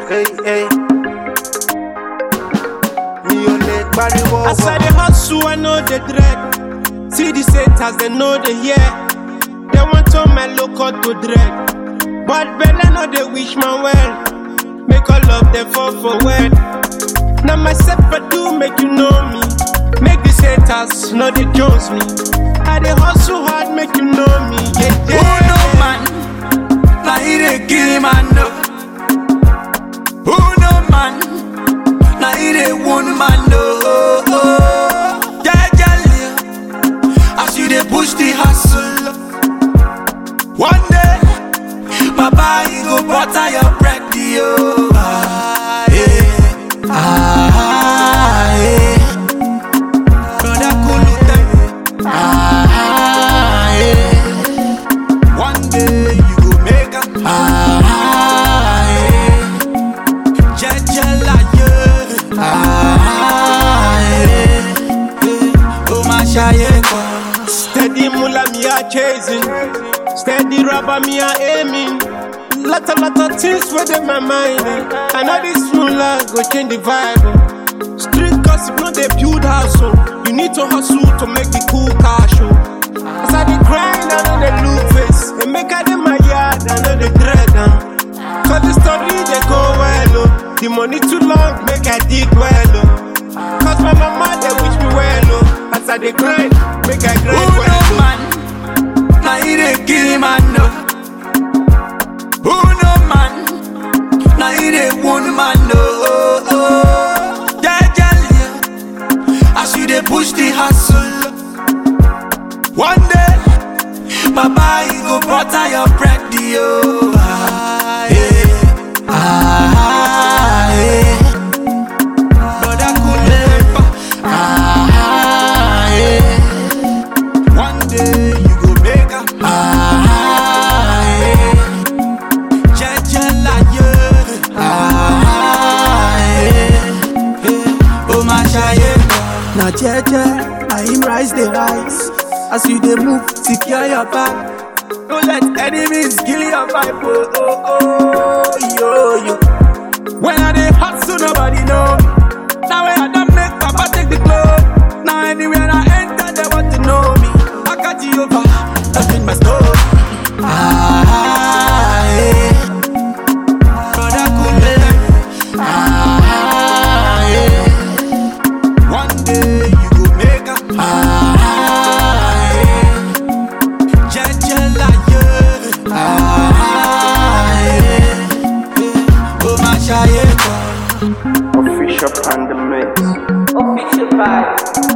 Hey, hey. Mi ò lè pariwo As I dey hustle, I know the dread. See the haters, they know the hear. They want to my local to dread. But Bella know they wish my well. Make all of them fall for word. Now myself I do make you know me. Make the haters know they jones me. I dey hustle hard, make you know me. Yeah, Who yeah. no man? Now he dey kill man no. Who no man? Now he dey wound man no. Jejely, as you dey push the hustle. One day, Baba he go butter your bread, yo. Ah, yeah. Ah, yeah. Brother Kulu, ah, yeah. One day you go make am. Ah, yeah. Jejela, yeah. Ah, yeah. Oh, my shaye kwa. Steady mula me a chasing. Steady rubber me a aiming. Lot of lot of things within my mind. eh. I know this mula go change the vibe. oh. Street gossip no dey build house. Oh. You need to hustle to make the cool cash. Oh. As I dey grind, I know they look face. And make I dey my yard, I know they dread them. Cause the story they go well. Oh. The money too long, make I dig well. Oh. Cause my mama they wish me well. Oh. As I dey grind, make I Who grind no well. Oh. man? Now he dey kill man no. Who no man? Now he dey wound man no. Jejely, as you dey push the hustle. One day, Baba he go butter your bread, yo. Ah, yeah. Ah, yeah. Brother Kulepa. Ah, yeah. One day you go make am. Ah, yeah. Jejela, yeah. Ah, yeah. Yeah. Oh, my shaye. Na jeje, na him rise the rise. As you dey move, secure your back. Don't let enemies kill your vibe. Oh, oh, oh, yo, yo. When I dey hustle, nobody know me. Now when I don't make Papa take the globe. Now anywhere I enter, they want to know me. I got Jehovah, nothing my story. Ah, yeah. Brother Kule. Ah, yeah. One day you go make am. Ah, yeah. Jejela, yeah. Ah, yeah. yeah. Oh, my shaye kwa. Official and the mix. Official vibes.